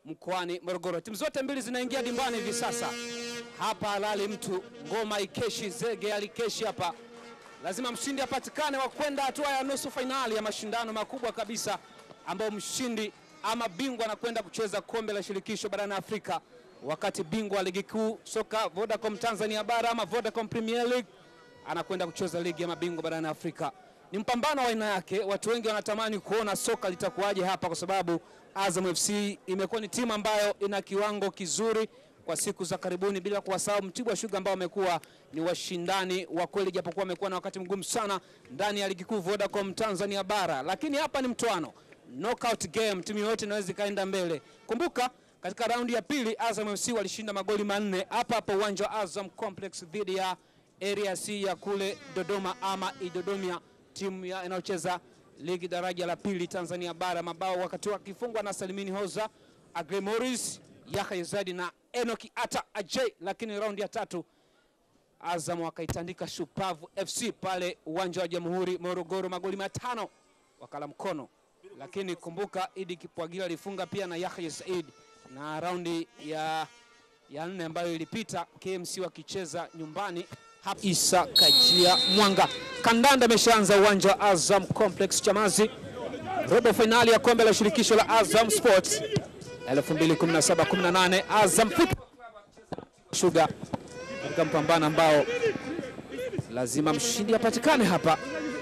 mkoani Morogoro. Timu zote mbili zinaingia dimbani hivi sasa. Hapa halali mtu ngoma ikeshi, zege alikeshi hapa, lazima mshindi apatikane wa kwenda hatua ya nusu fainali ya mashindano makubwa kabisa, ambao mshindi ama bingwa anakwenda kucheza kombe la shirikisho barani Afrika, wakati bingwa wa ligi kuu soka Vodacom Tanzania bara ama Vodacom Premier League anakwenda kucheza ligi ya mabingwa barani Afrika. Ni mpambano wa aina yake. Watu wengi wanatamani kuona soka litakuwaje hapa, kwa sababu Azam FC imekuwa ni timu ambayo ina kiwango kizuri kwa siku za karibuni, bila kuwasahau Mtibwa Sugar ambao wamekuwa ni washindani wa kweli, japokuwa wamekuwa na wakati mgumu sana ndani ya ligi kuu Vodacom Tanzania bara, lakini hapa ni mtoano, knockout game, timu yoyote inaweza ikaenda mbele. Kumbuka katika raundi ya pili Azam FC walishinda magoli manne hapa hapa uwanja wa Azam Complex dhidi ya Area C ya kule Dodoma ama Idodomia, timu ya inayocheza ligi daraja la pili Tanzania bara, mabao wakati wakifungwa na Salimini Hoza, Agre Morris, Yahya Zadi na Enoki Ata Ajay, lakini raundi ya tatu Azam wakaitandika Shupavu FC pale uwanja wa Jamhuri Morogoro, magoli matano wakala mkono. Lakini kumbuka Idi Kipwagila alifunga pia na Yahya Said, na raundi ya, ya nne ambayo ilipita KMC wakicheza nyumbani hapa. Isa Kajia Mwanga, kandanda imeshaanza uwanja wa Azam Complex Chamazi, robo fainali ya kombe la shirikisho la Azam Sports 2017-18 Azam Football Sugar katika mpambano ambao lazima mshindi apatikane hapa.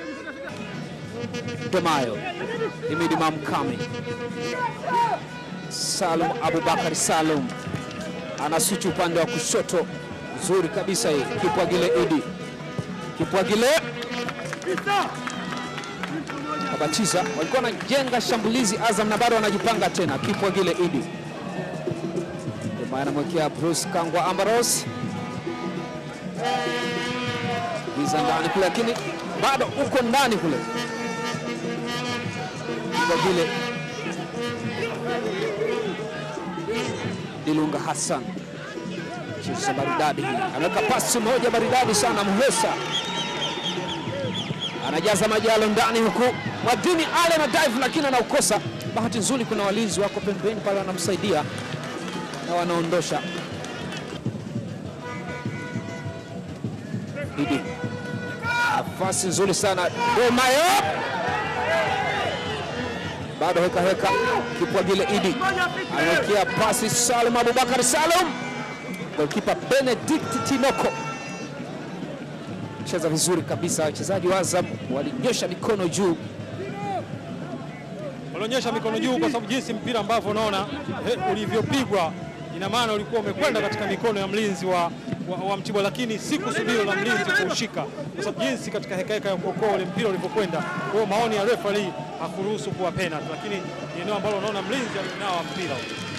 Domayo Himidi Mamkami, Salum Abubakar Salum anasuchi upande wa kushoto, nzuri kabisa hii. Kipwagile Idi Kipwagile kabatiza, walikuwa wanajenga shambulizi Azam na bado wanajipanga tena. Kipwagile Idi Domayo anamwekea Bruce Kangwa Ambaros giza ndani kule, lakini bado uko ndani kule kwa vile Dilunga Hassan cheza maridadi, anaweka pasi moja maridadi sana. Muhesa anajaza majalo ndani, huku Mwadini Ale na dive, lakini anaukosa. Bahati nzuri kuna walinzi wako pembeni pale wanamsaidia na wanaondosha Idi nafasi nzuri sana Domayo, bado heka heka. Kipwagile Idi anawekea pasi Salum Abubakar Salum, golkipa Benedict Tinoko cheza vizuri kabisa. Wachezaji wa Azam walinyosha mikono juu, walionyesha mikono juu kwa sababu jinsi mpira ambavyo unaona ulivyopigwa, ina maana ulikuwa umekwenda katika mikono ya mlinzi wa wa, wa Mtibwa, lakini si kusudio la mlinzi kuushika, kwa sababu jinsi katika hekaheka ya kuokoa ule mpira ulivyokwenda. Kwa hiyo maoni ya referee hakuruhusu kuwa penalty, lakini ni eneo ambalo unaona mlinzi alinawa mpira.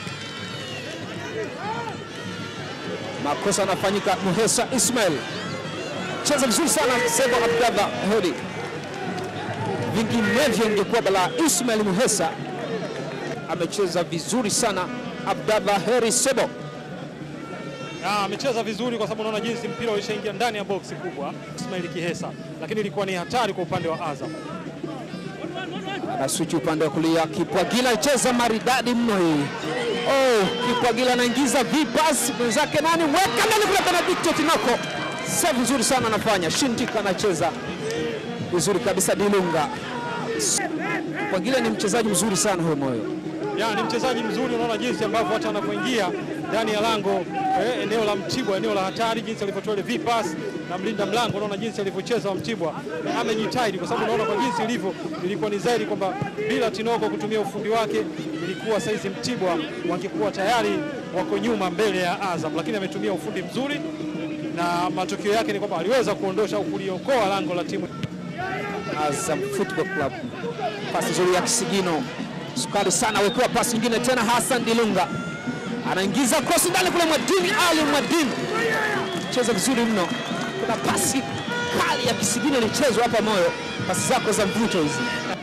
makosa anafanyika. Muhesa Ismail cheza vizuri sana, Sebo Abdallah Hodi, vinginevyo ingekuwa balaa. Ismail Muhesa amecheza vizuri sana. Abdallah Heri Sebo amecheza vizuri kwa sababu unaona jinsi mpira ulishaingia ndani ya boksi kubwa Ismail Kihesa, lakini ilikuwa ni hatari kwa upande wa Azam. Anaswichi upande wa kulia, Kipwagila cheza maridadi mno hii. Oh, Kipwagila anaingiza vipas mwenzake nani, weka ndani kule, Benedicto Tinoko, save nzuri sana anafanya. Shindika anacheza vizuri kabisa. Dilunga Kipwagila ni mchezaji mzuri sana huyo moyo ya ni mchezaji mzuri, unaona jinsi ambavyo hata anapoingia ndani ya lango eh, eneo la Mtibwa, eneo la hatari, jinsi alivyotoa ile vipas na mlinda mlango, unaona jinsi alivyocheza wa Mtibwa eh, amejitahidi, kwa sababu unaona kwa jinsi ilivyo, ilikuwa ni zaidi kwamba bila Tinoko kutumia ufundi wake, ilikuwa saizi Mtibwa wangekuwa tayari wako nyuma mbele ya Azam, lakini ametumia ufundi mzuri na matokeo yake ni kwamba aliweza kuondosha au kuliokoa lango la timu Azam Football Club. Pasi nzuri ya Kisigino sukari sana, wekewa pasi nyingine tena. Hassan Dilunga anaingiza krosi ndani kule, Mwadini Ali Mwadini cheza vizuri mno. Kuna pasi kali ya Kisigino ilichezwa hapa moyo, pasi zako za mvuto hizi,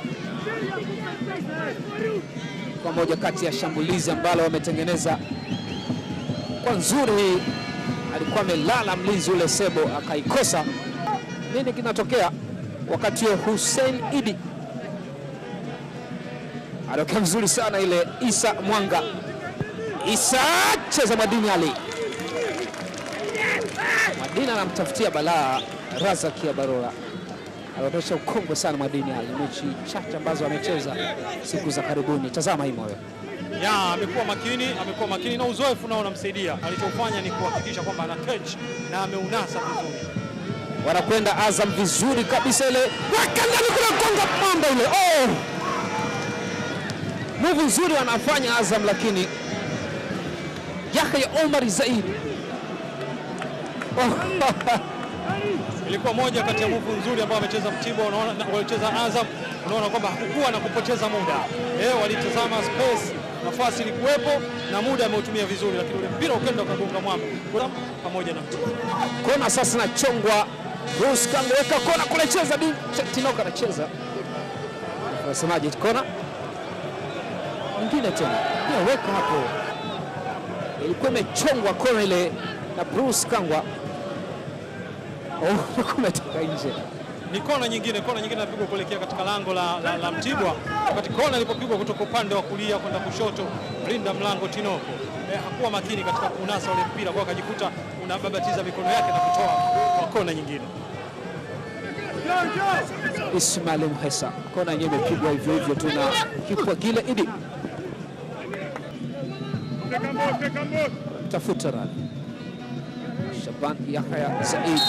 kwa moja kati ya shambulizi ambalo wametengeneza kwa nzuri. Hii alikuwa amelala mlinzi ule Sebo akaikosa. Nini kinatokea wakati huo? Hussein Idi anatokea vizuri sana ile. Isa Mwanga Isa cheza Mwadini Ali. Mwadini anamtafutia balaa Razak ya Barola, anaonyesha ukongwe sana Mwadini Ali, mechi chache ambazo amecheza siku za karibuni. Tazama hii moyo ya amekuwa makini, amekuwa makini na uzoefu nao unamsaidia. Alichofanya ni kuhakikisha kwamba ana catch na ameunasa vizuri. wanakwenda Azam vizuri kabisa, ile weka ndani kule konga mamba ile. Oh, move nzuri wanafanya Azam, lakini Yahya Omar Zaid oh. Ilikuwa moja kati ya move nzuri ambao amecheza Mtibwa, unaona na- walicheza Azam, unaona kwamba hakukuwa na kupoteza muda eh, walitazama space, nafasi ilikuwepo na muda ameutumia vizuri, lakini ule mpira ukenda ukagonga mwamba pamoja na Mtibwa. kona sasa nachongwa Bruce Kango weka kona kule, cheza Bin Ch- Tinoka anacheza, unasemaje? Kona nyingine tena pia weka hapo, ilikuwa imechongwa kona ile na Bruce Kangwa. Oh, kumetoka nje. ni kona nyingine, kona nyingine inapigwa kuelekea katika lango la, la, la Mtibwa, wakati kona ilipopigwa kutoka upande wa kulia kwenda kushoto, mlinda mlango Tinoko eh, hakuwa makini katika kunasa ule mpira, kwa akajikuta unababatiza mikono yake na kutoa kwa kona nyingine. Ismail Mhesa, kona yenyewe imepigwa hivyo hivyo tu na kipwa kile idi tafuta rani Shaban Yahya Said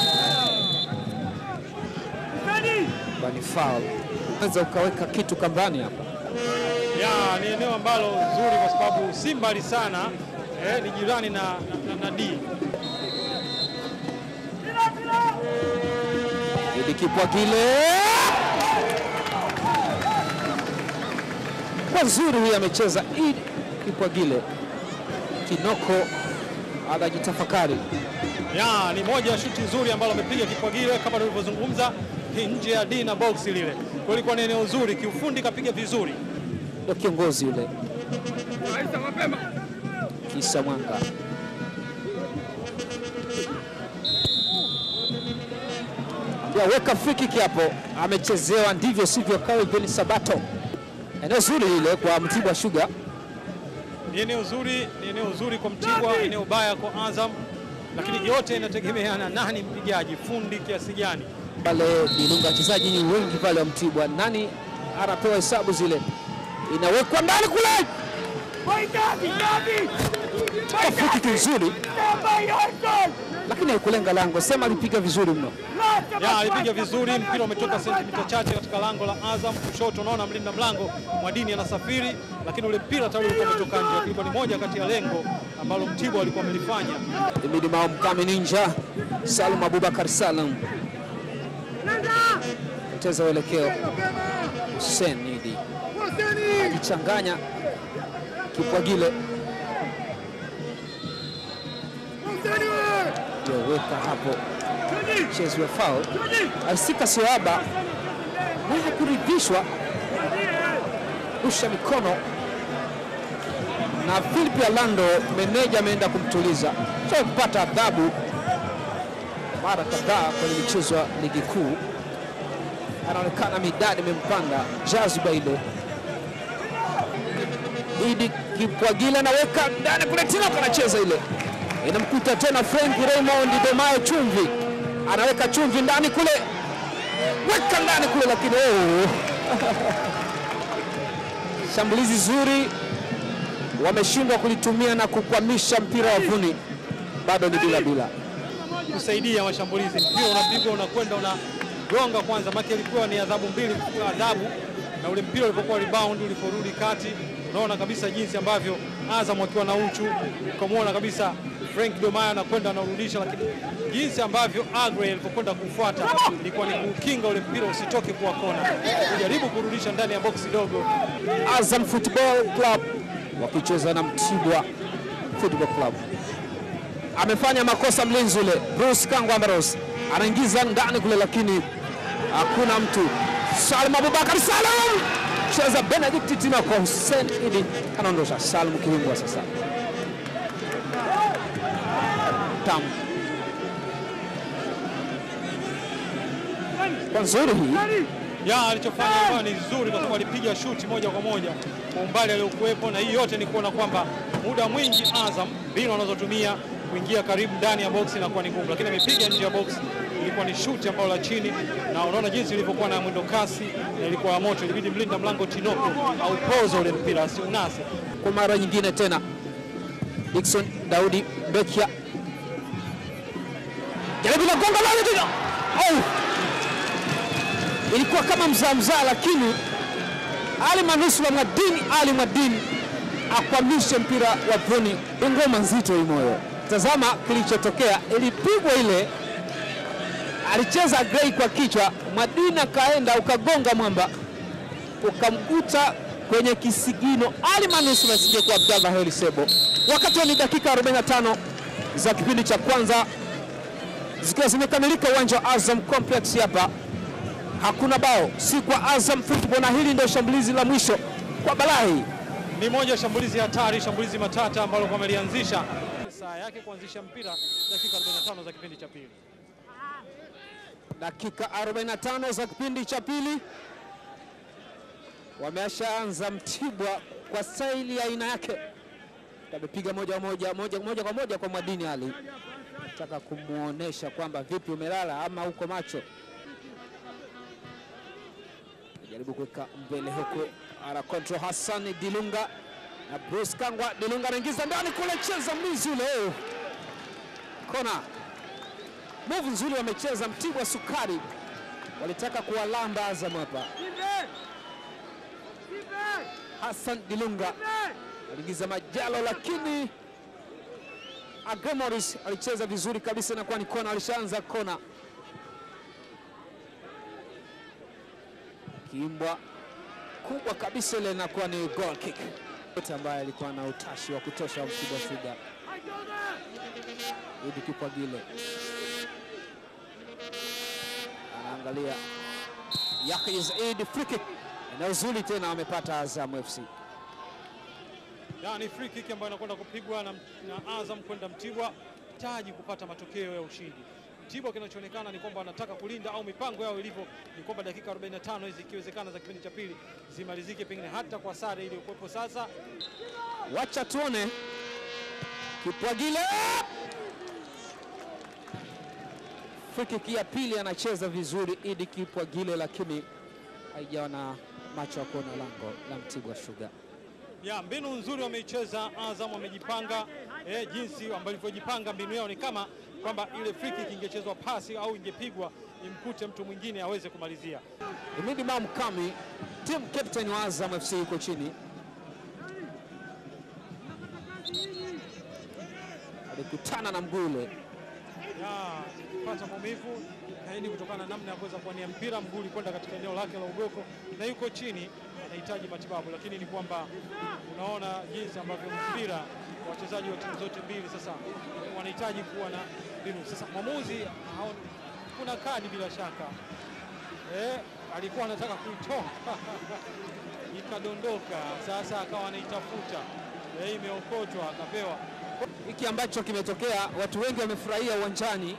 bani foul, unaweza ukaweka kitu kambani hapa. Ya, ni eneo ambalo zuri kwa sababu si mbali sana eh, ni jirani na, na, na D. Idi kipwa kile kwa nzuri, huyu amecheza Idi kipwa kile, Kinoko anajitafakari. Ya, ni moja ya shuti nzuri ambalo amepiga Kipwagile kama tulivyozungumza, ni nje ya D na box lile. Kwa ilikuwa ni eneo zuri kiufundi, kapiga vizuri. ndo kiongozi yule Kisa Mwanga ya weka free kick hapo, amechezewa ndivyo sivyo. Calvin Sabato, eneo zuri lile kwa Mtibwa Sugar. Ni eneo zuri, ni eneo zuri kwa Mtibwa, eneo baya kwa Azam, lakini yote inategemeana nani mpigaji, fundi kiasi gani. pale Dilunga, wachezaji ni wengi pale wa Mtibwa, nani anapewa hesabu zile, inawekwa ndani kule, Kwa free kick nzuri, lakini haikulenga lango, sema alipiga vizuri mno. Ya, alipiga vizuri, mpira umetoka sentimita chache katika lango la Azam kushoto. Unaona mlinda mlango Mwadini anasafiri, lakini ule mpira tayari ulikuwa umetoka nje. Ilikuwa ni moja kati ya lengo ambalo Mtibwa walikuwa wamelifanya. Imidi Mao Mkame Ninja, Salum Abubakar Salum cheza uelekeo, Hussein Idi ajichanganya Kipwagile ndio weka hapo, mchezo wa foul alisika Siwaba naye hakuridhishwa, rusha mikono na Philip Alando, meneja ameenda kumtuliza cha kupata adhabu mara kadhaa kwenye michezo ya ligi kuu. Anaonekana midadi imempanda jaziba ile. Idi Kipwagile anaweka ndani kule, Tinoka anacheza ile, inamkuta tena Frank Raymond Domayo chumvi, anaweka chumvi ndani kule, weka ndani kule, lakini oh. shambulizi zuri wameshindwa kulitumia na kukwamisha mpira wavuni, bado ni bila bila. kusaidia mashambulizi. Mpira unapigwa unakwenda unagonga kwanza, maki ilikuwa ni adhabu mbili, kwa adhabu na ule mpira ulipokuwa rebound, uliporudi kati, unaona kabisa jinsi ambavyo Azam wakiwa na uchu, ukamwona kabisa Frank Domaya anakwenda anarudisha, lakini jinsi ambavyo Agre alipokwenda kufuata ilikuwa ni kukinga ule mpira usitoke kuwa kona, kujaribu kurudisha ndani ya boksi dogo. Azam Football Club wakicheza na Mtibwa Football Club. Amefanya makosa mlinzi ule Bruce Kangwa Ambrose anaingiza ndani kule, lakini hakuna mtu. Salim Abubakar Salim cheza Benedict Tima kwa Hussein Idi anaondosha Salim Kiwimbwa sasa tamu kwa nzuri hii ya alichofanya hapa ni nzuri kwa sababu alipiga shuti moja kwa moja kwa umbali aliokuwepo, na hii yote ni kuona kwamba muda mwingi Azam mbinu wanazotumia kuingia karibu ndani ya box inakuwa ni ngumu, lakini amepiga nje ya box, ilikuwa ni shuti ambayo la chini, na unaona jinsi ilivyokuwa na mwendo kasi na ilikuwa ya moto, ilibidi mlinda mlango Tinoko au pozo ule mpira asiunase. kwa mara nyingine tena Dickson Daudi Bekia jaribu la gonga lale tena. Oh! Ilikuwa kama mzaa mzaa, lakini Ali Manusura Mwadini Ali Mwadini akwamishe mpira wa Bruni. Ni ngoma nzito hii moyo. Tazama kilichotokea, ilipigwa ile, alicheza Gray kwa kichwa, Mwadini akaenda ukagonga mwamba ukamkuta kwenye kisigino Ali Manusura asije kwa Abdallah Heli Sebo. Wakati wa ni dakika 45 za kipindi cha kwanza zikiwa zimekamilika uwanja wa Azam Complex hapa, hakuna bao, si kwa Azam Football, na hili ndio shambulizi la mwisho kwa Balahi. Ni moja ya shambulizi hatari, shambulizi matata ambalo wamelianzisha saa yake kuanzisha mpira dakika 45 za kipindi cha pili. Dakika 45 za kipindi cha pili, wameshaanza Mtibwa kwa staili ya aina yake, amepiga moja moja moja moja kwa moja kwa Mwadini Ali, nataka kumwonyesha kwamba vipi, umelala ama uko macho. Jaribu kuweka mbele huko, ana control Hassan Dilunga na Bruce Kangwa. Dilunga anaingiza ndani kule, cheza mlinzi ule, oh. kona Move nzuri wamecheza Mtibwa Sukari, walitaka kuwalamba Azam hapa. Hassan Dilunga aliingiza majalo, lakini Agramoris alicheza vizuri kabisa, inakuwa ni kona. Alishaanza kona, kimbwa kubwa kabisa ile inakuwa ni goal kick, yote ambaye alikuwa na utashi wa kutosha wa Mtibwa Sugar. Idi Kipwagile anaangalia Yahya Zaid, free kick eneo zuri tena wamepata Azam FC. Ya, ni free kick ambayo inakwenda kupigwa na, na Azam kwenda Mtibwa taji kupata matokeo ya ushindi. Mtibwa kinachoonekana ni kwamba wanataka kulinda au mipango yao ilivyo ni kwamba dakika 45 hizi ikiwezekana za kipindi cha pili zimalizike pengine hata kwa sare iliyokuwepo sasa. Wacha tuone Kipwagile, free kick ya pili anacheza vizuri Idi Kipwagile, lakini haijawa na macho ya kuona lango la Mtibwa Sugar. Ya, mbinu nzuri wameicheza Azam, wamejipanga eh, jinsi walivyojipanga mbinu yao ni kama kwamba ile free kick ingechezwa pasi au ingepigwa imkute mtu mwingine aweze kumalizia. Imidi Mam Kami, team captain wa Azam FC yuko chini, alikutana na mguu ule ya pata maumivu na hii ni kutokana na namna ya kuweza kuwania mpira, mguu ulikwenda katika eneo lake la ugoko na yuko chini, anahitaji matibabu, lakini ni kwamba unaona jinsi ambavyo mpira wachezaji wa timu zote mbili sasa wanahitaji kuwa na mbinu. Sasa mwamuzi haoni, kuna kadi bila shaka eh, alikuwa anataka kuitoa ikadondoka, sasa akawa anaitafuta eh, imeokotwa akapewa hiki ambacho kimetokea, watu wengi wamefurahia uwanjani.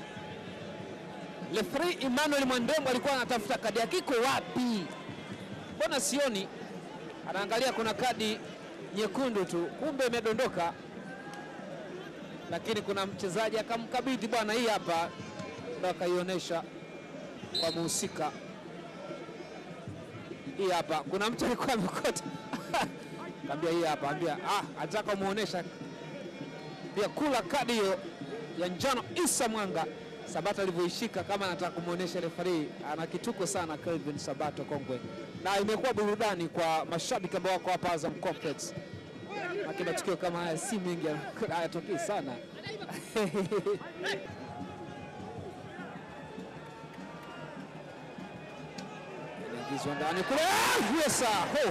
Referee Emmanuel Mwandembo alikuwa anatafuta kadi yake, iko wapi? Mbona sioni? Anaangalia kuna kadi nyekundu tu, kumbe imedondoka, lakini kuna mchezaji akamkabidhi, bwana, hii hapa, ndo akaionyesha kwa muhusika. Hii hapa, kuna mtu alikuwa amekota kaambia, hii hapa, ambia ah, ataka muonesha pia kula kadi hiyo ya njano Isa Mwanga Sabato alivyoishika kama anataka kumwonyesha refari, ana kituko sana Kelvin Sabato kongwe, na imekuwa burudani kwa mashabiki ambao wako hapa Azam Complex. Maki matukio kama haya si mengi, hayatokei sana inaingizwa ndani kule, Yesa ho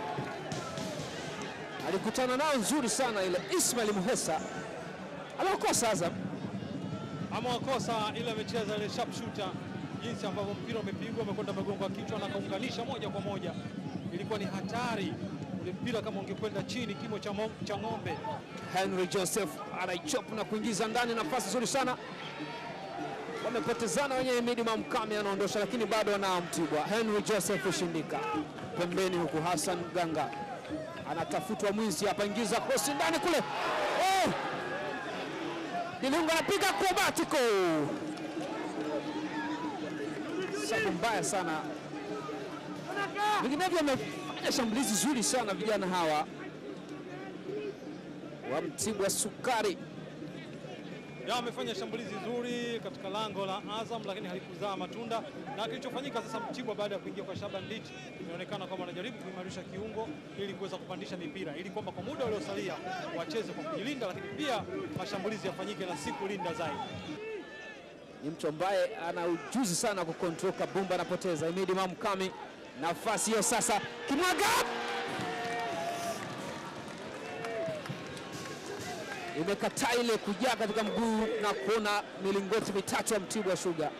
alikutana nao nzuri sana ile Ismail Muhesa aliokosa Azam amewakosa ile amecheza ile sharp shooter, jinsi ambavyo mpira umepigwa umekwenda magongo ya kichwa na kaunganisha moja kwa moja, ilikuwa ni hatari. Ule mpira kama ungekwenda chini kimo cha, mo- cha ng'ombe. Henry Joseph anaichop na kuingiza ndani, nafasi nzuri sana. Wamepotezana wenyewe, Midi Mamkami anaondosha, lakini bado wanao Mtibwa. Henry Joseph Shindika pembeni, huku Hassan Ganga anatafutwa mwizi hapa, ingiza krosi ndani kule. Oh! Dilunga anapiga acrobatico, sabu mbaya sana. Vinginevyo wamefanya shambulizi zuri sana vijana hawa wa Mtibwa Sukari. Ya amefanya shambulizi zuri katika lango la Azam lakini halikuzaa matunda, na kilichofanyika sasa, Mtibwa baada ya kuingia kwa Shaban Nditi, inaonekana kwamba wanajaribu kuimarisha kiungo ili kuweza kupandisha mipira ili kwamba kwa muda uliosalia wacheze kwa kujilinda, lakini pia mashambulizi yafanyike na si kulinda zaidi. Ni mtu ambaye ana ujuzi sana kukontrol kabumba, anapoteza. Imidi Mamkami, nafasi hiyo sasa, kimwaga imekataa ile kujaa katika mguu na kuona milingoti mitatu ya Mtibwa Sugar.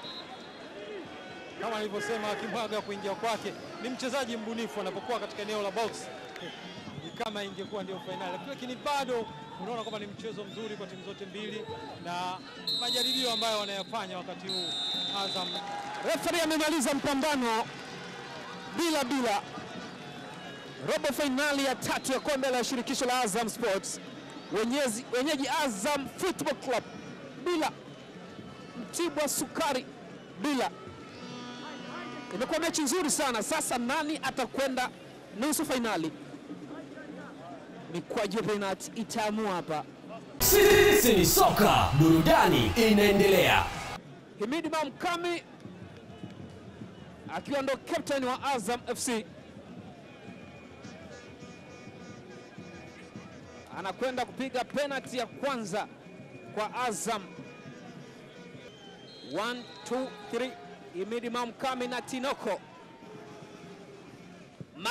Kama nilivyosema, Kimwaga kuingia kwake ni mchezaji mbunifu anapokuwa katika eneo la box ni kama ingekuwa ndio fainali, lakini bado unaona kwamba ni mchezo mzuri kwa timu zote mbili na majaribio ambayo wanayafanya wakati huu Azam. Refari amemaliza mpambano bila bila. Robo fainali ya tatu ya kombe la shirikisho la Azam Sports, wenyezi, wenyeji Azam Football Club bila, Mtibwa Sukari bila. Imekuwa mechi nzuri sana. Sasa nani atakwenda nusu fainali? Mikwaju ya penalti itaamua hapa. Sisi ni soka, burudani inaendelea. Himidi Mamkami akiwa ndo captain wa Azam FC anakwenda kupiga penalti ya kwanza kwa Azam. 1 2 3 Himidi Mamkami na Tinoko ma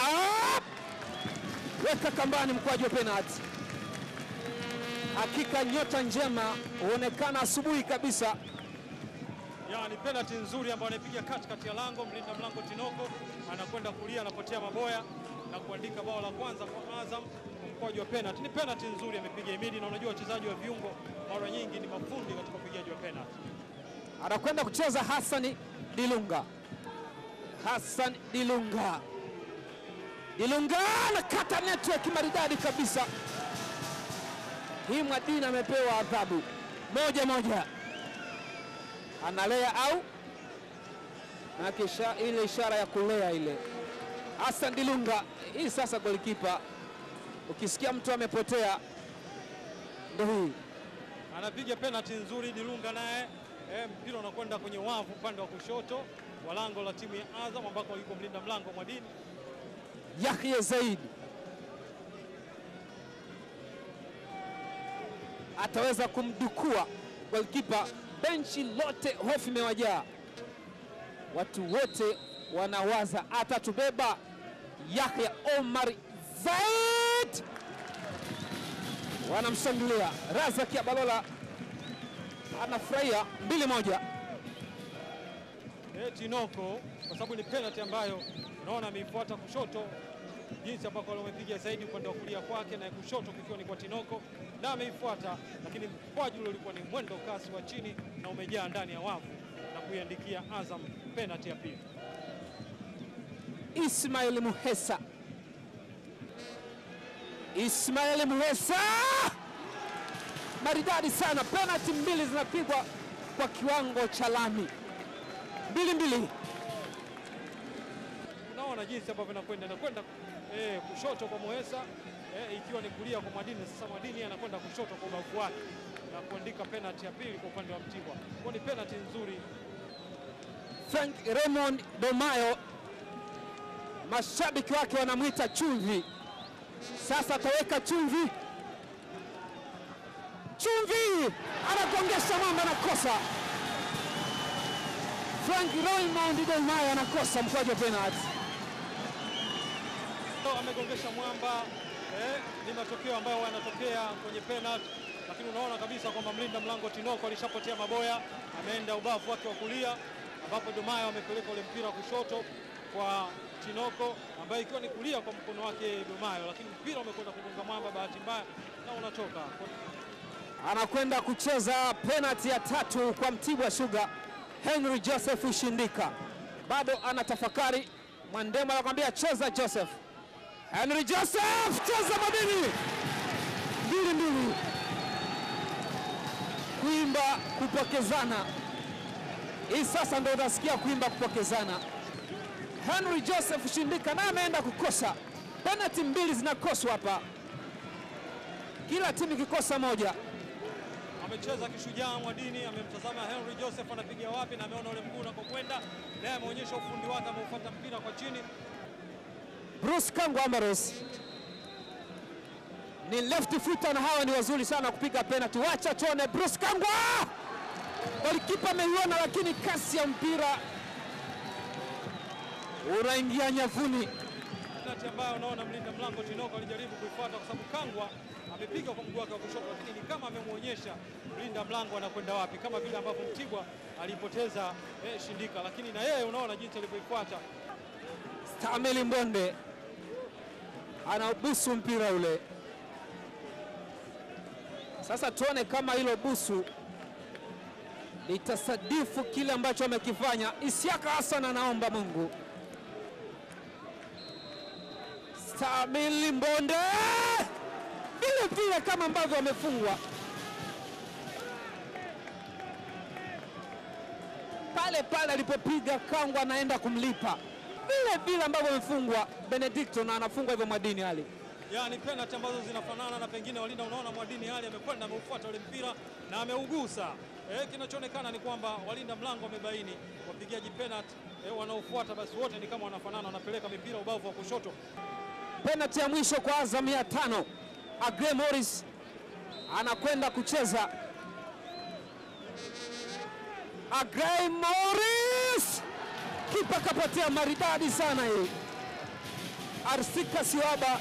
weka kambani mkwaju wa penalti. Hakika nyota njema huonekana asubuhi kabisa. Ya, ni penalti nzuri ambayo anaipiga katikati ya lango. Mlinda mlango Tinoko anakwenda kulia, anapotea maboya na kuandika bao la kwanza kwa Azam kwa mkwaju wa penalti. Ni penalti nzuri amepiga Imidi, na unajua wachezaji wa viungo mara nyingi ni mafundi katika upigaji wa penalti. anakwenda kucheza Hassan Dilunga. Hassan Dilunga, Dilunga anakata network maridadi kabisa. Hii Mwadini amepewa adhabu moja moja, analea au na kisha ile ishara ya kulea ile. Hassan Dilunga, hii sasa golikipa, ukisikia mtu amepotea ndo hii Anapiga penalti nzuri Dilunga naye eh, mpira unakwenda kwenye wavu upande wa kushoto wa lango la timu ya Azam ambako yuko mlinda mlango Mwadini. Yahya Zaid ataweza kumdukua golkipa. Benchi lote hofu imewajaa, watu wote wanawaza atatubeba. Yahya Omar Zaid wanamshangilia. Razak Abalola anafurahia mbili moja. eh, Tinoko kwa sababu ni penalty ambayo unaona ameifuata kushoto, jinsi ambako wamepiga zaidi upande wa kulia kwake na kushoto kikiwa ni kwa Tinoko na ameifuata, lakini mkwaju ule ulikuwa ni mwendo kasi wa chini na umejaa ndani ya wavu na kuiandikia Azam penalty ya pili. Ismail Muhesa. Ismail Muhesa maridadi sana, penalti mbili zinapigwa kwa kiwango cha lami, mbili mbili. Unaona jinsi ambavyo inakwenda inakwenda eh, kushoto kwa Moesa eh, ikiwa ni kulia kwa Mwadini. Sasa Mwadini anakwenda kushoto kwa ubavu wake na kuandika penalty ya pili kwa upande wa Mtibwa. Kwa ni penalty nzuri Frank Raymond Domayo, mashabiki wake wanamwita chumvi. Sasa ataweka chumvi, chumvi, anagongesha mwamba, anakosa. Frank Raymond Domayo anakosa mkwaju wa penalti. amegongesha mwamba eh, ni matokeo ambayo yanatokea kwenye penalty, lakini unaona kabisa kwamba mlinda mlango Tinoko alishapotea maboya, ameenda ubavu wake wa kulia, ambapo Domayo amepeleka ule mpira kushoto kwa Tinoko, ambaye ikiwa ni kulia kwa mkono wake Domayo, lakini mpira umekwenda kugonga mwamba, bahati mbaya na unatoka anakwenda kucheza penalti ya tatu kwa Mtibwa Sugar. Henry Joseph Shindika bado anatafakari. Mwandema anakwambia cheza Joseph. Henry Joseph cheza madini mbili mbili, kuimba kupokezana. Hii sasa ndo utasikia kuimba kupokezana. Henry Joseph Shindika naye ameenda kukosa penalti, mbili zinakoswa hapa, kila timu ikikosa moja. amecheza kishujaa Mwadini, amemtazama Henry Joseph anapiga wapi, na ameona ule mguu unakokwenda, naye ameonyesha ufundi wake, ameufuata mpira kwa chini. Bruce Kangwa Amaros ni left footer na hawa ni wazuri sana kupiga penalty. Wacha tuone Bruce Kangwa, golikipa ameiona, lakini kasi ya mpira unaingia nyavuni. penalti ambayo unaona mlinda mlango Tinoko alijaribu kuifuata kwa sababu Kangwa amepiga kwa mguu wake wa kushoto, lakini ni kama amemwonyesha mlinda mlango anakwenda wapi, kama vile ambavyo Mtibwa alipoteza eh, Shindika, lakini na yeye unaona jinsi alivyoifuata. Stamili Mbonde anaubusu mpira ule. Sasa tuone kama hilo busu litasadifu kile ambacho amekifanya Isiaka Hassan. Anaomba Mungu. Stamili Mbonde vile vile kama ambavyo amefungwa pale pale alipopiga Kangwa, anaenda kumlipa vile vile ambavyo amefungwa Benedicto na anafungwa hivyo Mwadini Ali. Yani penalti ambazo zinafanana na pengine walinda, unaona Mwadini hali amekwenda ameufuata ule mpira na ameugusa. Eh, kinachoonekana ni kwamba walinda mlango wamebaini wapigaji penalti eh, wanaofuata basi wote ni kama wanafanana, wanapeleka mipira ubavu wa kushoto. Penalti ya mwisho kwa Azam ya tano, Agre Morris anakwenda kucheza. Agre Morris, kipa kapatia maridadi sana hii. Arsika Siwaba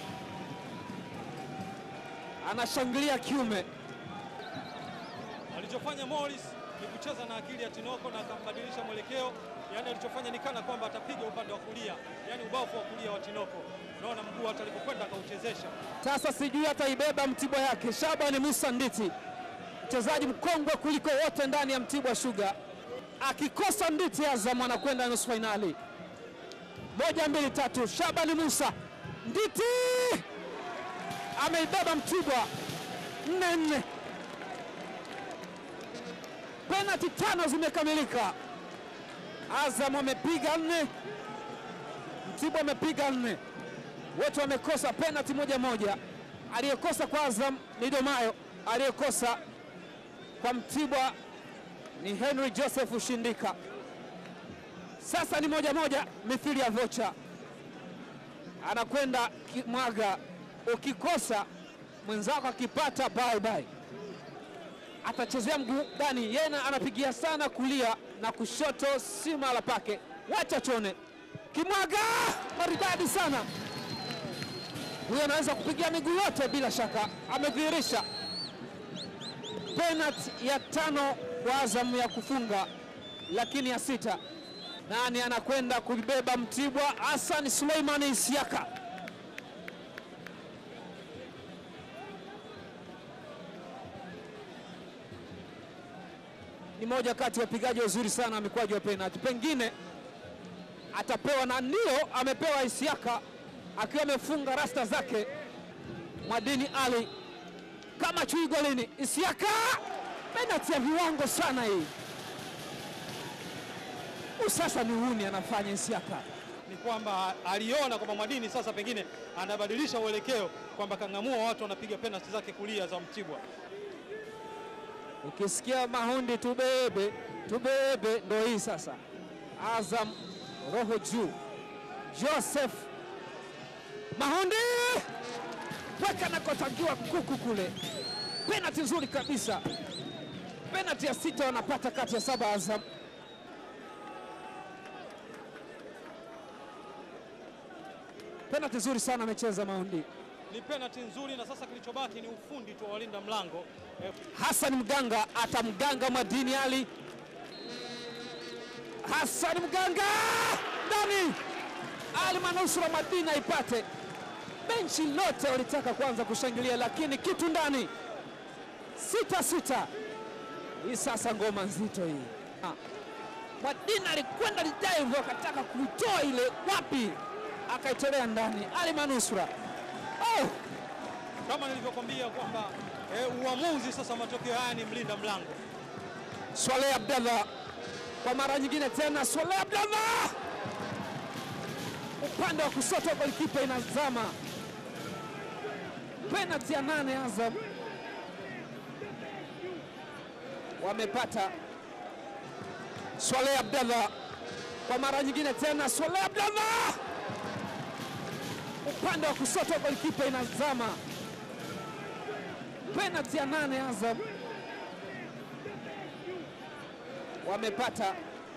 anashangilia kiume. Alichofanya Morris ni kucheza na akili ya Tinoko na akambadilisha mwelekeo. Yani alichofanya ni kana kwamba atapiga upande wa kulia, yani ubavu wa kulia wa Tinoko. Unaona mguu hata alipokwenda akauchezesha. Sasa sijui ataibeba Mtibwa yake. Shabani Musa Nditi, mchezaji mkongwe kuliko wote ndani ya Mtibwa Sugar, akikosa Nditi, Azam anakwenda nusu fainali. Moja, mbili, tatu. Shabani Musa Nditi ameibeba Mtibwa nne nne. Penalti tano zimekamilika. Azam amepiga nne, Mtibwa amepiga nne wote wamekosa penalti moja moja. Aliyekosa kwa Azam ni Domayo, aliyekosa kwa Mtibwa ni Henry Joseph Shindika. Sasa ni moja moja, mithili ya vocha, anakwenda kimwaga. Ukikosa mwenzako akipata, bye bye. Atachezea mguu gani? Yeye anapigia sana kulia na kushoto, si mahala pake. Wacha tuone, kimwaga maridadi sana huyo anaweza kupigia miguu yote bila shaka, amedhihirisha penalti ya tano kwa Azam ya kufunga, lakini ya sita. Nani anakwenda kubeba Mtibwa? Hassan Suleimani Isiaka. Ni moja kati ya wapigaji wazuri sana mikwaju wa penalti, pengine atapewa na ndio amepewa Isiaka akiwa amefunga rasta zake. Mwadini Ali kama chui golini. Isiaka, penalti ya viwango sana hii. Huu sasa ni uhuni anafanya Isiaka. Ni kwamba aliona kwamba Mwadini sasa pengine anabadilisha uelekeo, kwamba kang'amua watu wanapiga penalti zake kulia za Mtibwa. Ukisikia mahundi tubebe tubebe, ndo hii sasa. Azam roho juu, Joseph Mahundi weka nakotakiwa kuku kule, penalti nzuri kabisa, penalti ya sita wanapata kati ya saba Azam. Penalti nzuri sana amecheza Mahundi. Ni penalti nzuri, na sasa kilichobaki ni ufundi tu wa walinda mlango eh, Hassan Mganga atamganga Mwadini Ali. Hassan Mganga ndani, Ali manusura Mwadini aipate. Benchi lote walitaka kwanza kushangilia, lakini kitu ndani. Sita sita, hii sasa ngoma nzito hii. Ah. Mwadini alikwenda dive akataka kuitoa ile wapi, akaitolea ndani. Ali Manusura oh! Kama nilivyokwambia kwamba eh, uamuzi sasa, matokeo haya ni mlinda mlango Swaleh Abdallah kwa mara nyingine tena, Swaleh Abdallah upande wa kushoto, golikipa inazama. Penalti ya nane, Azam wamepata. Swaleh Abdallah kwa mara nyingine tena, Swaleh Abdallah upande wa kushoto, golikipa inazama. Penalti ya nane, Azam wamepata.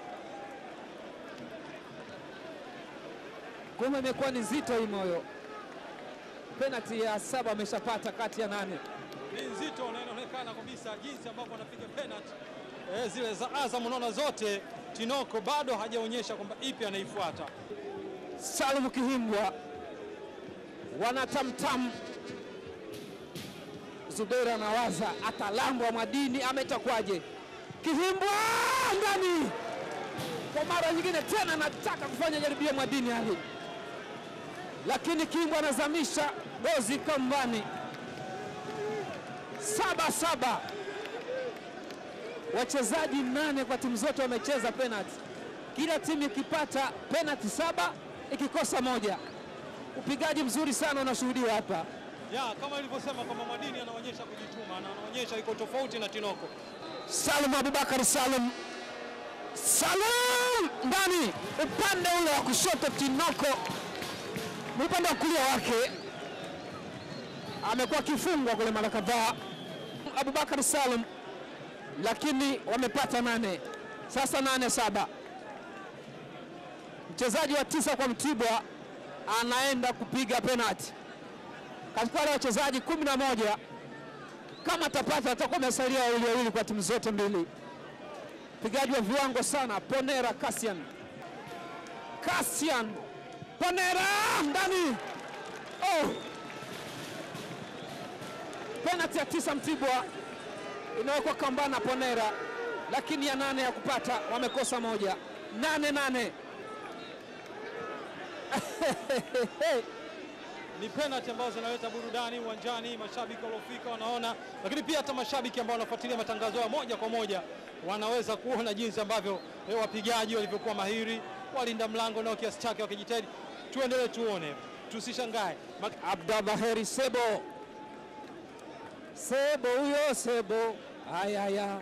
Ngoma imekuwa ni nzito hii moyo. Penalti ya saba ameshapata kati ya nane. ni nzito na inaonekana kabisa jinsi ambavyo anapiga penalty eh, zile za Azam, unaona zote Tinoko bado hajaonyesha kwamba ipi anaifuata. Salum Kihimbwa wanatamtam. Zuberi anawaza atalambwa madini ama itakuwaje? Kihimbwa ndani kwa mara nyingine tena, anataka kufanya jaribio madini hali, lakini Kihimbwa anazamisha gozi kambani. Saba saba, wachezaji nane kwa timu zote wamecheza penalti, kila timu ikipata penalti saba ikikosa moja. Upigaji mzuri sana unashuhudiwa hapa. Ya, kama ilivyosema kwamba Madini anaonyesha kujituma na anaonyesha iko tofauti na Tinoko. Salum Abubakar Salum, Salum ndani, upande ule wa kushoto Tinoko, ni upande wa kulia wake, amekuwa akifungwa kule mara kadhaa. Abubakar Salum, lakini wamepata nane, sasa nane saba. Mchezaji wa tisa kwa Mtibwa anaenda kupiga penalti katika wale wachezaji kumi na moja kama atapata atakuwa amesalia wawili wawili kwa timu zote mbili. Mpigaji wa viwango sana Ponera Cassian, Cassian Ponera ndani. Oh, penalti ya tisa Mtibwa inawekwa kambana Ponera, lakini ya nane ya kupata wamekosa moja. Nane nane Ni penalty ambazo zinaleta burudani uwanjani, mashabiki waliofika wanaona, lakini pia hata mashabiki ambao wanafuatilia matangazo ya moja kwa moja wanaweza kuona jinsi ambavyo eh, wapigaji walivyokuwa mahiri, walinda mlango nao kiasi chake wakijitahidi. Tuendelee tuone, tusishangae. Mak- Abdallah Heri Sebo, Sebo huyo Sebo, ayaya,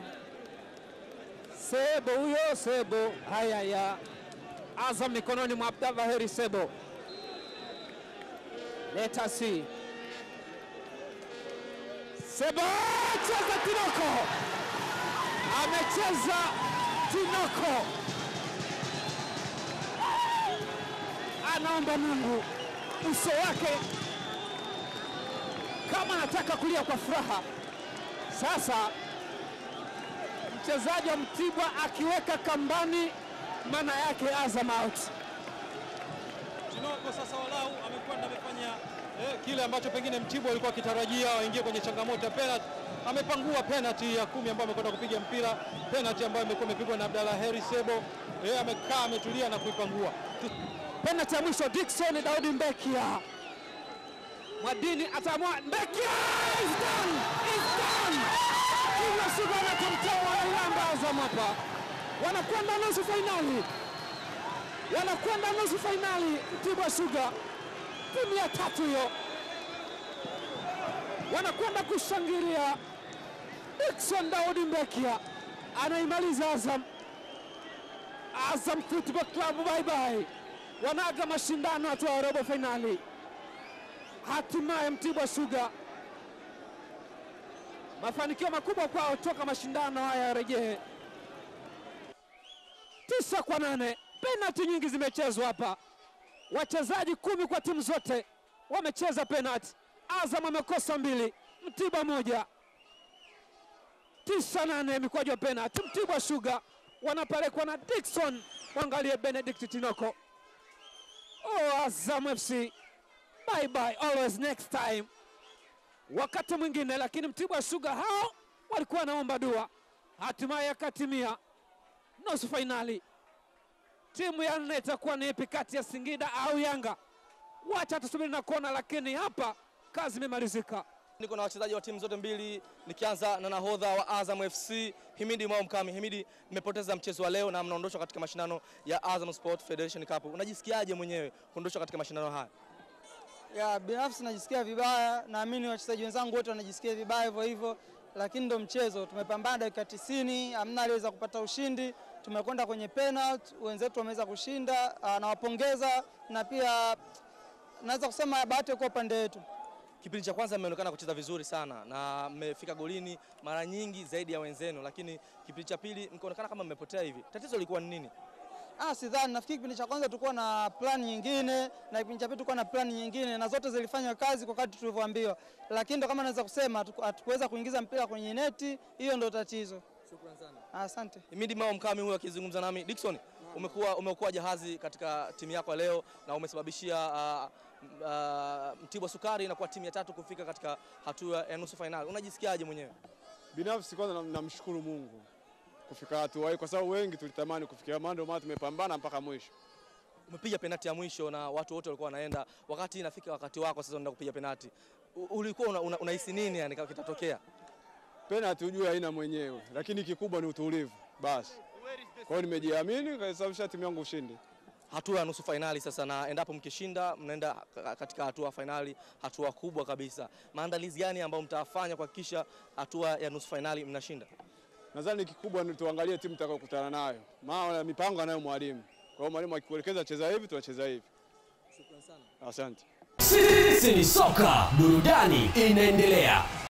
Sebo huyo Sebo, ayaya. Azam mikononi mwa Abdallah Heri Sebo. Let us see. Sebo cheza Tinoko, amecheza Tinoko, anaomba Mungu uso wake kama anataka kulia kwa furaha. Sasa mchezaji wa Mtibwa akiweka kambani, maana yake Azam out. Tinoko sasa walau amekwenda amefanya eh, kile ambacho pengine Mtibwa alikuwa akitarajia waingie kwenye changamoto ya penalty. Amepangua penalty ya kumi ambayo amekwenda kupiga mpira, penalty ambayo imekuwa imepigwa na Abdalla Heri Sebo. Eh, amekaa ametulia na kuipangua. Penalti ya mwisho Dickson Daudi Mbekia, Mwadini ataamua. Mbekia is done, is done. Kila siku anatomtoa wanailamba Azam hapa, wanakwenda nusu fainali, wanakwenda nusu fainali. Mtibwa Sugar timu ya tatu hiyo, wanakwenda kushangilia. Dickson Daudi Mbekia anaimaliza Azam. Azam Football Club bye bye, wanaaga mashindano hatua ya robo fainali. Hatimaye Mtibwa Sugar, mafanikio makubwa kwao toka mashindano haya yarejee. Tisa kwa nane, penalti nyingi zimechezwa hapa, wachezaji kumi kwa timu zote wamecheza penalti. Azam amekosa mbili, Mtibwa moja. Tisa nane mikwaju ya penalti. Mtibwa Sugar wanapelekwa na Dickson, mwangalie Benedict Tinoko. Oh, Azam FC bye bye, always next time, wakati mwingine. Lakini Mtibwa Sugar hao walikuwa wanaomba dua, hatimaye akatimia nusu fainali. Timu ya nne itakuwa ni ipi kati ya Singida au Yanga? wacha tusubiri na kuona, lakini hapa kazi imemalizika. Niko na wachezaji wa timu zote mbili, nikianza na nahodha wa Azam FC Himidi Mwao Mkami. Himidi, mmepoteza mchezo wa leo na mnaondoshwa katika mashindano ya Azam Sport Federation Cup. Unajisikiaje mwenyewe kuondoshwa katika mashindano haya? Ya binafsi najisikia vibaya, naamini wachezaji wenzangu wote wanajisikia vibaya hivyo hivyo, lakini ndo mchezo. Tumepambana dakika 90, hamna aliweza kupata ushindi. Tumekwenda kwenye penalty, wenzetu wameweza kushinda. Ah, Nawapongeza na pia naweza kusema bahati kwa upande wetu. Kipindi cha kwanza mmeonekana kucheza vizuri sana na mmefika golini mara nyingi zaidi ya wenzenu, lakini kipindi cha pili mkaonekana kama mmepotea hivi. Tatizo lilikuwa ni nini? Ah, sidhani. Nafikiri kipindi cha kwanza tulikuwa na plan nyingine na kipindi cha pili tulikuwa na plan nyingine na zote zilifanya kazi kwa kadri tulivyoambiwa, lakini ndo kama naweza kusema hatuku- hatukuweza kuingiza mpira kwenye neti, hiyo ndo tatizo. Shukrani sana. Asante. Himidi Mao Mkami huyo akizungumza nami. Dickson, umekuwa umekuwa jahazi katika timu yako ya leo na umesababishia uh, uh, Mtibwa Sukari inakuwa timu ya tatu kufika katika hatua ya nusu fainali. Unajisikiaje mwenyewe? Binafsi kwanza nam- namshukuru Mungu kufika hatua hii, kwa sababu wengi tulitamani kufikia, maana ndio maana tumepambana mpaka mwisho. Umepiga penati ya mwisho na watu wote walikuwa wanaenda, wakati inafika wakati wako sasa unaenda kupiga penati. U- Ulikuwa unahisi una, unahisi nini yani kama kitatokea? Penalty hujue haina mwenyewe, lakini kikubwa ni utulivu basi. Kwa hiyo nimejiamini, kasababisha timu yangu ushindi. Hatua ya nusu fainali sasa, na endapo mkishinda mnaenda ka- katika hatua ya fainali, hatua kubwa kabisa. Maandalizi gani ambayo mtafanya kuhakikisha hatua ya nusu fainali mnashinda? Nadhani kikubwa ni tuangalie timu tutakayokutana nayo, maana mipango anayo mwalimu. Kwa hiyo mwalimu akikuelekeza cheza hivi, tunacheza hivi. Asante. Sisi ni soka, burudani inaendelea.